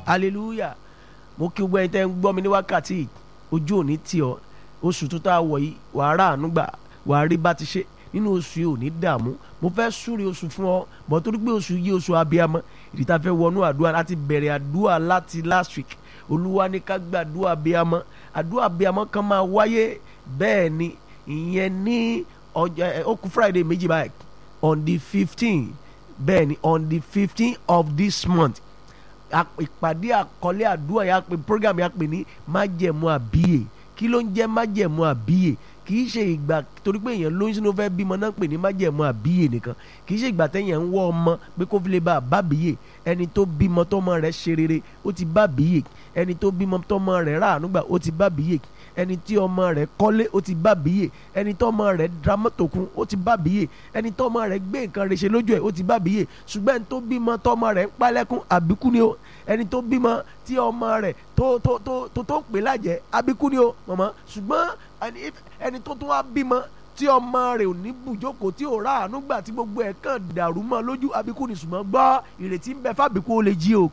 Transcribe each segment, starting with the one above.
hallelujah mo kí gbogbo ẹni tẹ́ ń gbọ́ mi ní wákàtí yìí, ojú òní tì ọ́ oṣù tó tá a wọ̀ yìí wàá rà àánú gbà wàá rí bá ti ṣe nínú oṣù yìí ò ní dààmú mo fẹ́ súre oṣù fún ọ bọ́ torí pé oṣù yìí oṣù abiyamọ ìdí tá a fẹ́ wọnú àdúrà láti bẹ̀rẹ̀ àdúrà láti last week olúwa ní ká gbàdúrà abiyamọ àdúrà abiyamọ kan máa wáyé bẹ́ẹ̀ ni ìyẹn ní ọjọ́ ẹ, ó kù friday méjì báyìí on the fifteen bẹ́ẹ̀ ni on the fifteen of this month a- ìpàdé àkọlé àdúrà yà pé program yà pé ní májẹ̀mú àbíyè kí ló ń jẹ́ májẹ̀mú àbíyè kì í ṣe ìgbà torí pé èèyàn lóyún sínú fẹ́ bímọ náà pè ní májẹ̀mú àbíyè nìkan kì í ṣe ìgbà téèyàn ń wọ́ ọmọ pé kó fi lè bá a bá bíyè ẹni tó bímọ tọmọ rẹ̀ ṣe rere ó ti bá bíyè ẹni tó bímọ tọmọ rẹ̀ ráàánú gbà ó ti bá bíyè ẹni tí ọmọ rẹ̀ kọ́lé ó ti bá bíyè ẹni tọmọ rẹ̀ dra mọ́tò kún ó ti bá bíyè ẹni tọmọ rẹ̀ gbé nǹkan rẹ̀ ṣe lójú ẹ̀ ó ti bá bíyè ṣùgbọ́n ẹni tó bímọ tọmọ rẹ̀ ń pálẹ́kún àbíkú ni ó ẹni tó bímọ tí ọmọ rẹ̀ tó tó tó tó tó ń pè lájẹ́ àbíkú ni ó mọ̀mọ́ ṣùgbọ́n ẹni- ẹni tó tún wá bímọ tí ọmọ rẹ̀ ò ní bùjókòó tí ò rà àánú gbà tí gbogbo ẹ̀ kàn dàrú mọ́ lójú àbíkú ni ṣùgbọ́n gbọ́ ìrètí ń bẹ fábíkú ó lè jí o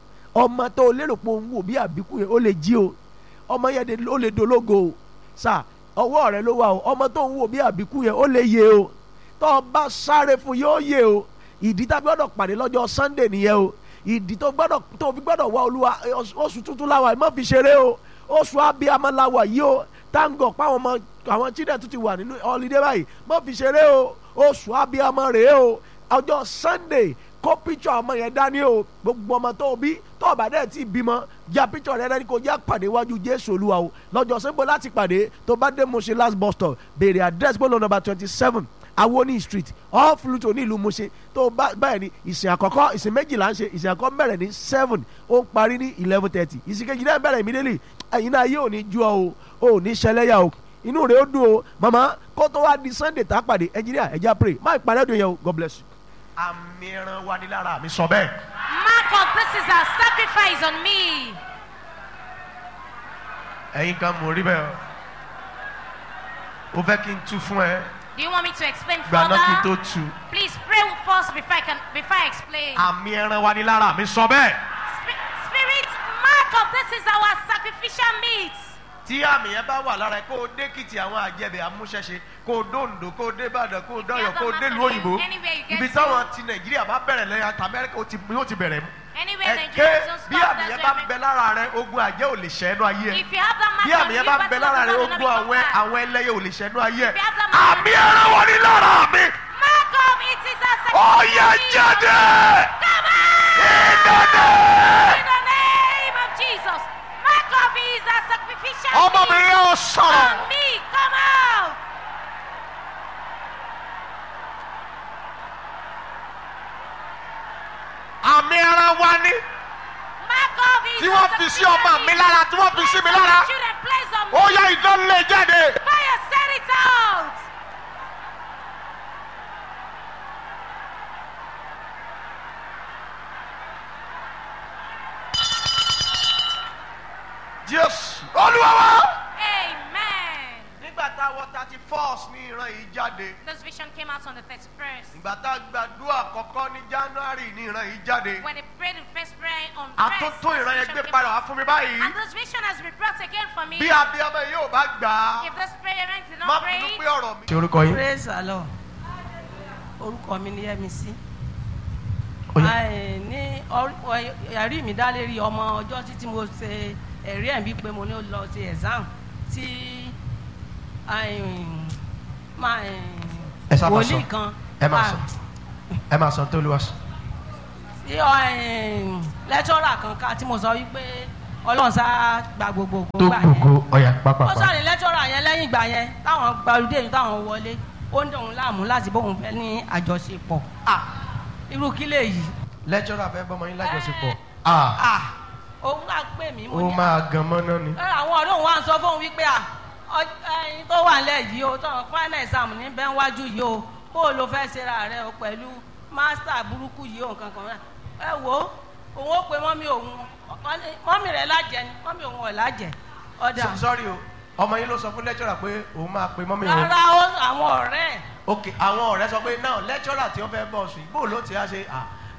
ọmọ tó o lérò pé òun wò bí àbíkú yẹn ó lè jí o ọmọ yẹn de- ó lè dológo o sà ọwọ́ rẹ ló wà o ọmọ tó ń wò bí àbíkú yẹn ó lè yé o tó o bá sáré fún yóò yé o ìdí tá a gbọ́dọ̀ pàdé lọ́jọ́ sunday nìyẹn o ìdí tó gbọ́dọ̀ tó o fi gbọ́dọ̀ wá olúwa ẹ, oṣù- oṣù tuntun láwa ẹ má fi ṣeré o oṣù abiyamọ láwa yìí o táǹgọ̀ páwọn ọmọ àwọn children tún ti wà nínú holiday báyìí má fi ṣeré o oṣù abiyamọ rèé o ọjọ́ sunday kó picture ọmọ yẹn dání o gbogbo ọmọ tó o bí tó o bá dẹ̀ ti bímọ ya picture rẹ dání kó já pàdé wájú jésù olúwa o lọ́jọ́ sẹ́ńpọ̀ láti pàdé tó bá dé Mushin last bus stop béèrè address bọ́ọ̀lù number twenty seven awoni street off Luto ní ìlú Mushin tó bá báyìí ní ìsìn àkọ́kọ́ ìsìn méjìlá ń ṣe ìsìn àkọ́kọ́ bẹ̀rẹ̀ ní seven ó ń parí ní eleven thirty ìsìn kejì náà bẹ̀rẹ̀ immediately ẹ̀yin náà yóò ní ju ọ o ò ní ṣẹlẹ́yà o inú rẹ̀ ó dùn o màmá kó tó wá di sunday tá a pàdé engineer ẹ̀já pray má ìpàdé ọdún yẹn o god bless you. àmì ẹran wa ní lára mi sọ bẹ́ẹ̀. Mark of this is a sacrifice on me. ẹ̀yin kan mò ń rí bẹ́ẹ̀ o ó fẹ́ kí n tú fún ẹ Do you want me to explain gbaná kí n tó further? tú. Please pray first before I can before I explain. àmì ẹran wa ní lára mi sọ bẹ́ẹ̀. Spi- Spirit, mark of this is our sacrificial meat. tí àmì yẹn bá wà lára ẹ kó o dé kìtì àwọn àjẹbẹ amúṣẹṣe kó o dóńdó kó o dé ìbàdàn kó o dọyọ kó o dé ìlú òyìnbó Anywhere you get ibi to. táwọn ti nàìjíríà bá bẹ̀rẹ̀ lẹ́yìn àti amẹ́ríkà ó ti yóò ti bẹ̀rẹ̀ mu. Anywhere ẹ Nigeria ké don't bí stop, àmì that's yẹn where bá I bẹ lára rẹ ogun àjẹ́ ò lè ṣẹ́ ẹnu ayé ẹ If you have that mark bí on àmì you, yẹn bá bẹ battle lára rẹ will not ogun be àwọn conquered. àwọn ẹlẹ́yẹ ò lè ṣẹ́ ẹnu ayé ẹ If you have that mark on àmì you, ẹran wọn ní lára mi mark of it is a ó sacrificial yẹ meat. jáde Come on! ìdáná In the name of Jesus, mark of it is a sacrificial ọmọbìnrin meat. yẹn ò sọ̀rọ̀ On me, come out! àmì ẹran wa ní Mark of it tí is wọ́n a fi sí sacrificial ọmọ mi meat. lára tí wọ́n fi sí mi lára Children, place on me. ó yẹ ìdánlé jáde. Fire, set it out! Jésù Olúwa wa. Amen. nígbà tá a wọ thirty first ní ìran yìí jáde This vision came out on the 31st. ìgbà tá a gbàdúrà àkọ́kọ́ ní January ní ìran yìí jáde When they prayed the first prayer on àtúntò first, ìran this yẹn vision gbé came padà out. wá fún mi báyìí And this vision has been brought again for me. bí abiyamọ yìí ò bá gbà á If this parent did má not bínú pray, pé ọ̀rọ̀ mi. ṣe orúkọ yín. praise the lord orúkọ mi ni Yẹ́misí Ó yá. Ai, ní ọr- ẹ̀rí mi dá lérí ọmọ ọjọ́ títí mo ṣe ẹ̀rí ẹ̀ bí pé mo ní ó lọ ṣe exam tí ai, máa, Ẹ sábà wòlíì sọ. kan ẹ máa ah, sọ ẹ máa sọ tó lù wá sọ. tí lẹ́tọ́rà kan ká tí mo sọ wípé ọlọ́run sá gba gbogbo ògo tó gbà yẹn gbogbo ọ̀yà ó pápápá. sọ̀rọ̀ lẹ́tọ́rà yẹn lẹ́yìn ìgbà yẹn táwọn gbalùdé yìí táwọn wọlé ó ń dòun láàmú láti bóun fẹ́ ní àjọṣepọ̀ ah irú kí lè yìí lẹ́jọ́rà fẹ́ bọ́mọ yín lájọṣepọ̀ ah òun wá pè mí mo ó ní máa gan mọ́ná ni. ẹ àwọn ọ̀rẹ́ òun wá ń sọ fóun wípé à ọ- ẹyin tó wà nílẹ̀ yìí o tọ̀hún final exam ní bẹ́ẹ̀ wájú yìí o bó o lo fẹ́ ṣera rẹ o pẹ̀lú master burúkú yìí o nǹkan kan náà ẹ wo òun ó pe mọ́mí òun ọ- ní- mọ́mí rẹ̀ lájẹ ni mọ́mí òun ọ̀ lájẹ ọ̀dà So- sorry o ọmọ yín ló sọ fún lẹ́jọ́rà pé òun máa pe mọ́mí òun. rárá ó àwọn ọ̀rẹ́ ẹ̀ ok àwọn ọ̀rẹ́ sọ pé náà lẹ́jọ́rà tí wọ́n fẹ́ bọ̀ sùn bó ló ti á ṣe à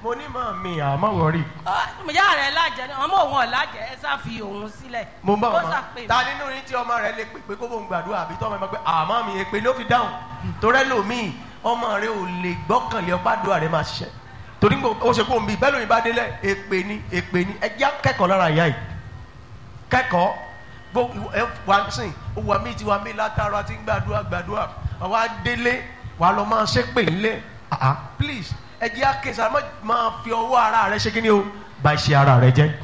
mo ní mọ̀ mi àmọ́ wọ̀rí. ìyá rẹ̀ lájẹ ni ọmọ òun ọ̀làjẹ ẹ sá fi òun sílẹ̀. mo bá ó ọmọ ṣàpè ta nínú yín tí ọmọ rẹ lè pè pé kó bóun gbàdúrà àbí tọ́mọ ẹ máa pé àmọ́ mi èpè ló fi dáhùn torí ẹlòmíì ọmọ rẹ ò lè gbọ́kànlé ọgbàdúrà rẹ máa ṣiṣẹ́ torí gbò ó ṣe kó ń bí bẹ́ẹ̀ lóyún bá délẹ̀ èpè ni èpè ni ẹ já kẹ́kọ̀ọ́ lára ìyá yìí kẹ́kọ̀ọ́ gbogbo ẹ wà sìn ó wà mí ti wà mí látara tí ń gbàdúrà gbàdúrà àwa délé wà lọ máa ṣépè ńlẹ̀ ah ah please ẹ jẹ́ àkẹ́sà máa fi ọwọ́ ara rẹ ṣe kí ni o bá ṣe ara rẹ jẹ́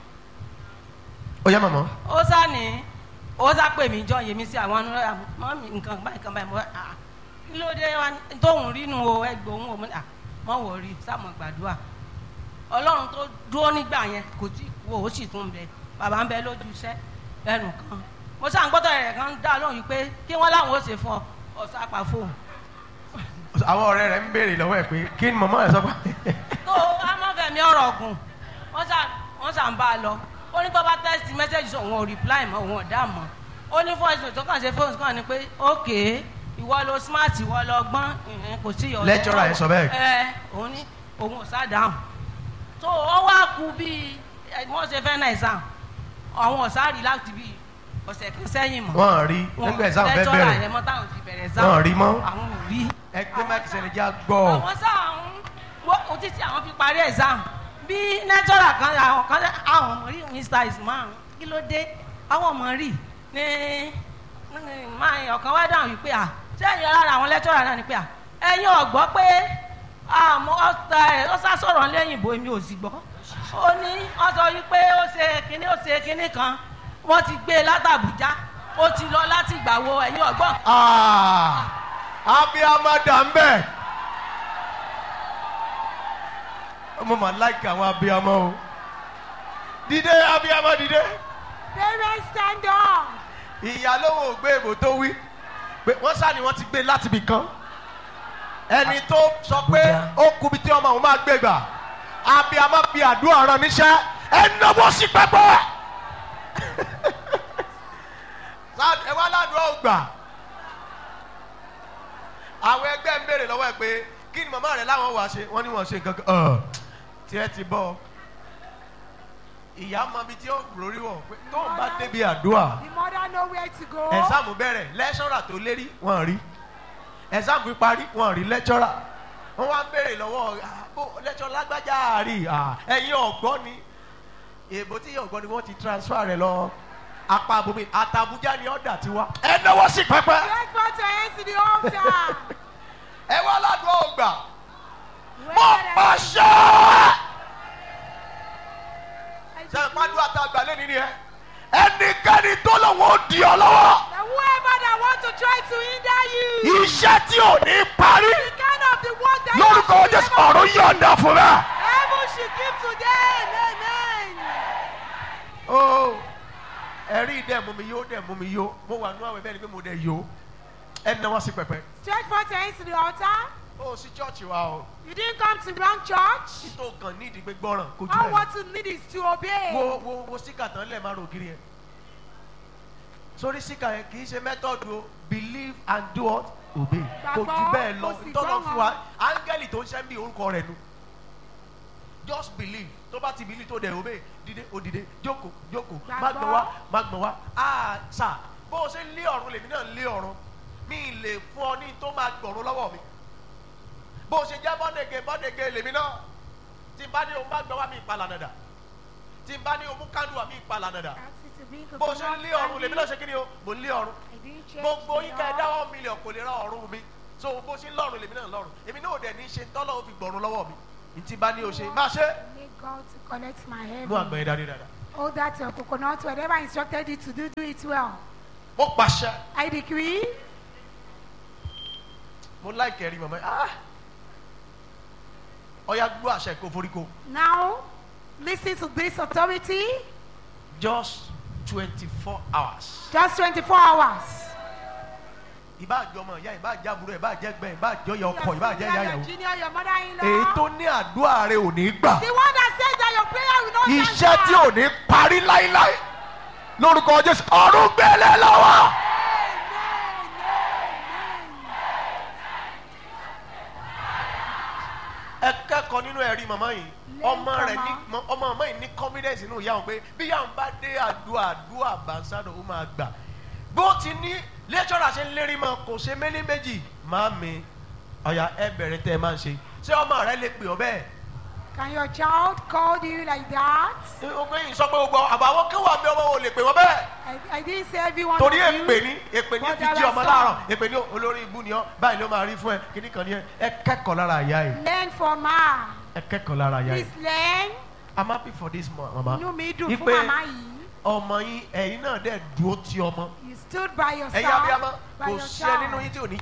ó yá màmá. ó sá ní ó sá pè mí jọ yèmí sí àwọn ọ̀nà mọ́ mi nǹkan báyìí kan báyìí mo rà á kí ló dé wá ní- tóun rínú o ẹgbẹ́ òun ò mọ́ à mọ́ wò rí sáàmù gbàdúrà ọlọ́run tó dúró nígbà yẹn kò tí kú ó sì tún bẹ bàbá ń bẹ lójú iṣẹ́ lẹ́nu kan mo sá ń gbọ́dọ̀ rẹ̀ kan dá lóhùn yìí pé kí wọ́n láwọn ó ṣe fún ọ ọ̀sá pa fóun àwọn ọ̀rẹ́ rẹ̀ ń béèrè lọ́wọ́ ẹ̀ pé kí ni màmá ẹ̀ sọ pé tó amọ̀fẹ̀mí ọ̀rọ̀ ọ̀gùn wọ́n sà wọ́n sà ń bá a lọ ó ní tó bá text message sọ òun ò reply mọ́ òun ò dá mọ́ ó ní voice note tó kàn ṣe fóònù kan ni pé ok ìwọ lo smart ìwọ lo gbọ́n ìhìn, kò sí ìyọ̀dọ̀ Lecturer yẹn sọ bẹ́ẹ̀? ẹ òun ní òun ò sá dáhùn tó ó wá ku bíi ẹ, wọ́n ṣe fẹ́ náà exam àwọn ọ̀sá rí láti bíi ọ̀sẹ̀ kan sẹ́yìn mọ́ wọ́n rí nígbà exam fẹ́ lecturer bẹ̀rẹ̀ yẹn mọ́ táwọn ti bẹ̀rẹ̀ exam Wọ́n rí mọ́? àwọn ò rí ẹgbẹ́ máàkì sẹ́ni já gbọ́ àwọn sáà ń wọ́n títí àwọn fi parí exam bí nẹ́tọ́rà kan àwọn kan àwọn ọmọ rí mr ismail kí ló dé àwọn ọmọ rí ní ní máa ọ̀kan wá dáhùn wípé à sẹ́yìn lára àwọn lẹ́tọ́rà náà ni pé à ẹ̀yin ọ̀gbọ́ pé àmọ́ ọ̀tá ẹ̀ ó sá sọ̀rọ̀ lẹ́yìn ìbò èmi ò sì gbọ́ ó ní wọ́n sọ wípé ó ṣe kinní ó ṣe kinní kan wọ́n ti gbé e látàbújá ó ti lọ láti ìgbà wo ẹ̀yin ọ̀gbọ́n abiyamọ dà ń bẹ̀ mo mà láìka àwọn abiyamọ o dìde abiyamọ dìde Parents stand up. ìyá lówó gbé èbò tó wí pé wọ́n sá ni wọ́n ti gbé láti ibì kan ẹni tó sọ pé ó kubi tí ọmọ òun máa gbé gbà abiyamọ fi àdúrà rán níṣẹ́ ẹ náwó sí pẹpẹ Sá- ẹ wá ládùúgbò ògbà àwọn ẹgbẹ́ ń béèrè lọ́wọ́ ẹ pé kí ni màmá rẹ láwọn wàá ṣe wọ́n ní wọ́n ṣe nǹkan kan ọ̀ tí ẹ ti bọ́ ìyá mọ ibi tí ó lórí wọ̀ pé tóun bá débi àdúrà The mother know where to go. ẹ̀sáàmù bẹ̀rẹ̀ lẹ́ṣọ́rà tó lérí wọ́n rí ẹ̀sáàmù fi parí wọ́n rí lẹ́ṣọ́rà wọ́n wá ń béèrè lọ́wọ́ "Ah, bó lẹ́ṣọ́ lágbájá rí ah, ẹ̀yin ọ̀gbọ́n ni èbó tí ọ̀gbọ́n ni wọ́n ti transfer rẹ̀ lọ apá abomi àtàbújá ni ọ̀dà ti wá. ẹ náwó sí pẹpẹ Let's put your hands to the altar. ẹ wá ládùúgbò ògbà Where mo the- pàṣẹ. sẹ́yìn pàdùn àtàgbà lẹ́ni ni ẹ ẹnikẹ́ni tó lòun ó di ọ lọ́wọ́ The whoever that want to try to hinder you. iṣẹ́ tí ò ní parí The kind of the work that lórúkọ you should jésù never- ọ̀run yọ̀ǹda fún rẹ. Heaven should give to them. Amen. ó ẹ̀rí dẹ̀ mú mi yó dẹ̀ mú mi yó mo wà nú àwẹ̀ bẹ́ẹ̀ ni pé mo dẹ̀ yó ẹ̀ ń náwó sí pẹpẹ. Stretch forth your hands to the altar. ó sí chọ́ọ̀chì wa o You didn't come to wrong church. tó kàn ní ìdí pé gbọ́ràn kó jù All bẹ́ẹ̀ what you need is to obey. wo wo wo síkà tán lẹ̀ máa rò kiri yẹn sórí síkà yẹn kì í ṣe mẹ́tọ́dù o believe and do what obey kò jù Gbàgbọ́, bẹ́ẹ̀ lọ kò sì tọ́lọ́ fún wa gbọ́ràn. áńgẹ́lì tó ń ṣẹ́ ń bí orúkọ rẹ̀ nu just believe tó bá ti believe tó dẹ̀ obey dìde ó dìde jókòó jókòó má gbọ̀n wá má gbọ̀n wá ah sà bó o ṣe ń lé ọ̀run lèmi náà ń lé ọ̀run mi ì lè fún ọ ní tó máa gbọ̀run lọ́wọ́ mi bó o ṣe jẹ́ bọ́dẹ̀gẹ̀ bọ́dẹ̀gẹ̀ lèmi náà tí n bá ní o má gbọ̀n wá mi ìpalà nàdà tí n bá ní o mú kándùn mi ìpalà nàdà Ask you to bring bó o ṣe ń lé ọ̀run lèmi náà ṣe kí ni o mò ń lé ọ̀run I didn't change gbogbo the yín ká ẹ law. dáwọ́ mílíọ̀n kò lè ra ọ̀run mi so bó ṣe ń lọ́run lèmi náà lọ́run èmi náà ò dẹ̀ ní í ṣe tọ́lọ́ ó fi gbọ̀run lọ́wọ́ mi ìtì bá ní o ṣe má ṣe. Make God to collect my heaven. mú àgbẹ̀ yẹn dání dáadáa. Hold that your coconut. Whatever I instructed you to do, do it well. mo pàṣẹ I decree. mo láìkẹ́ rí màmá ah ọ̀ya gbọ́ àṣẹ kò foríko Now, listen to this authority. just twenty four hours. Just 24 hours. ìbá àjọ ọmọ ìyá ìbá àjẹ àbúrò ìbá àjẹ ẹgbẹ́ ìbá àjọ ìyá ọkọ ìbá àjẹ ìyá your ìyàwó. junior, your mother-in-law. èyí tó ní àdúrà rẹ ò ní gbà. The one that says that your prayer will not iṣẹ́ answer. tí ò ní parí láíláí lórúkọ jésù ọ̀run gbélé lọ́wọ́. Amen, amen. ẹ kẹ́kọ̀ọ́ kẹ́kọ̀ọ́ nínú ẹ̀rí màmá yìí Learn ọmọ from rẹ̀ ní her. ọmọ màmá yìí ní confidence nínú ìyá òun pé bí ìyá òun bá dé àdúrà àdúrà bàǹsádò ó máa gbà bó ti ní lẹ́tọ́rà ṣe ń lérí mọ́ kò ṣe mélé méjì máa mi ọ̀yà ẹ bẹ̀rẹ̀ tẹ́ ẹ máa ń ṣe ṣé ọmọ rẹ lè pè ọ́ bẹ́ẹ̀ Can your child call you like that? ọgbẹ́ yìí sọ pé gbogbo àbáwọ́ kí wà mí ọmọ wo lè pè wọ́n bẹ́ẹ̀ I, I didn't say everyone torí of you. èpè ní èpè ní But fi there jí are ọmọ some. láàárọ̀ èpè ní olórí ibú ni ọ́ báyìí ló máa rí fún ẹ kíní kan ní ẹ ẹ kẹ́kọ̀ọ́ lára ìyá yìí Learn from her. ẹ kẹ́kọ̀ọ́ lára ìyá yìí Please learn. i'm happy for this mo- mama Inú mi dùn fún Ipe màmá yìí. ọmọ yín ẹ̀yin náà dẹ̀ dúró ti ọmọ You stood by ẹ̀yin yourself. abiyamọ by kò your sí ẹ nínú child. yín tí ò ní.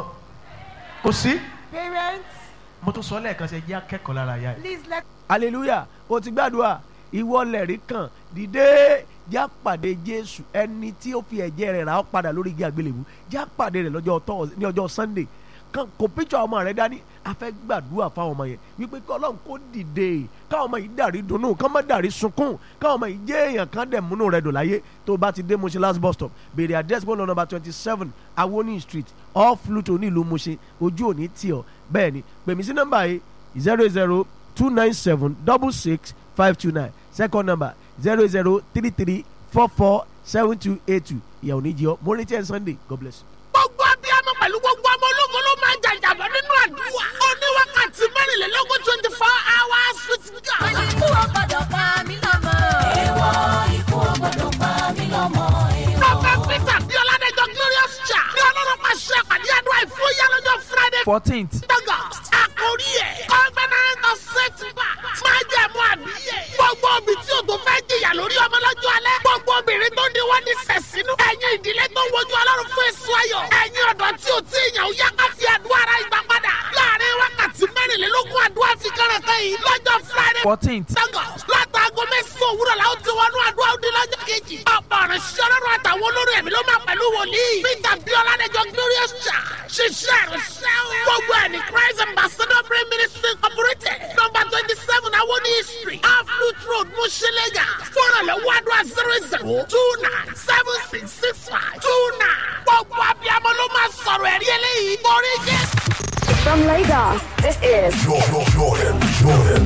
kò sí Parents, mo tún sọ lẹ́ẹ̀kan sí ẹ jẹ́ akẹ́kọ̀ọ́ lára ìyá yìí. please let hallelujah o ti gbàdúrà ìwọ lẹ̀rí kan dìde já pàdé jésù ẹni tí ó fi ẹ̀jẹ̀ rẹ̀ rà ọ́ padà lórí igi àgbélébù já pàdé rẹ̀ lọ́jọ́ tọ́ ní ọjọ́ sunday kan kò píṣọ ọmọ rẹ dání a fẹ́ gbàdúrà fáwọn ọmọ yẹn wípé kí ọlọ́run kó dìde káwọn ọmọ yìí dàrí dunnú kán má dàrí sunkún káwọn ọmọ yìí jẹ́ èèyàn kan dẹ̀ múnú rẹ dùn láyé tó bá ti dé Mushin last bus stop béèrè address bọ́ọ̀lù number twenty seven awoni street off Luto nílùú Mushin ojú òní tì ọ́ bẹ́ẹ̀ ni pèmí sí nọ́mbà yìí zero zero two nine seven double six five two nine second number zero zero three three four four seven two eight two ìyàwó ní jí ọ mo retí ẹ sunday god bless you. gbogbo abiyamọ pẹ̀lú gbogbo ọmọ ológun ló máa ń jàjàbọ̀ nínú àdúrà. ó ní wákàtí mẹ́rìnlélógún twenty four hours with God. ikú ò gbọdọ̀ pa mí lọ́mọ. èèwọ̀ ikú ò gbọdọ̀ pa mí lọ́mọ. Prophet Peter Bíọ́ládẹ́jọ́ Glorious Cha. Ní ọlọ́run máa ṣe àpàdé àdúrà ìfúyà lọ́jọ́ Friday fourteenth August. Àkórí ẹ̀ Covenant of Setback. Máa jẹ́ mú àbíyè. Gbogbo obì tí o tó fẹ́ jìyà lórí ọmọ lọ́jọ́ alẹ́. Gbogbo obìnrin tó ní wọ́n ní sẹ̀sínú. Ẹ̀yin ìdílé tó ń wojú ọlọ́run fún èso ayọ̀. Ẹ̀yin ọ̀dọ́ tí o tí ìyàn ó yá ká fi àdúrà ara ìgbà padà. Láàárín wákàtí mẹ́rìnlélógún àdúrà fi kẹ́rẹ̀kẹ́ yìí lọ́jọ́ Friday fourteenth Lagos látàgọ́ mẹ́sàn-án òwúrọ̀ la ó ti wọnú àdúrà òde lọ́jọ́ kejì. ọ̀pọ̀ ọ̀rọ̀ ṣiṣẹ́ ọlọ́run àtàwọn olórí ẹ̀mí ló máa pẹ̀lú wòlíì. peter biola dẹjọ glorious church ṣiṣẹ́ ìrìnsẹ́ o. gbogbo ẹ̀ ní christ ambassador prayer ministry incorporated number twenty seven awoni street aflut road mushilega fúnrànlọ́wọ́ àdúrà zero zero two nine seven six six five two nine. gbogbo abiyamọ ló máa sọ̀rọ̀ ẹ̀rí eléyìí torí jẹ́. From Lagos, this is Jordan, Jordan, Jordan.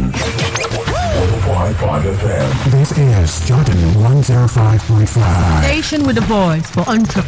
105.5 FM. This is Jordan 105.5. Station with a voice for entrepreneurs.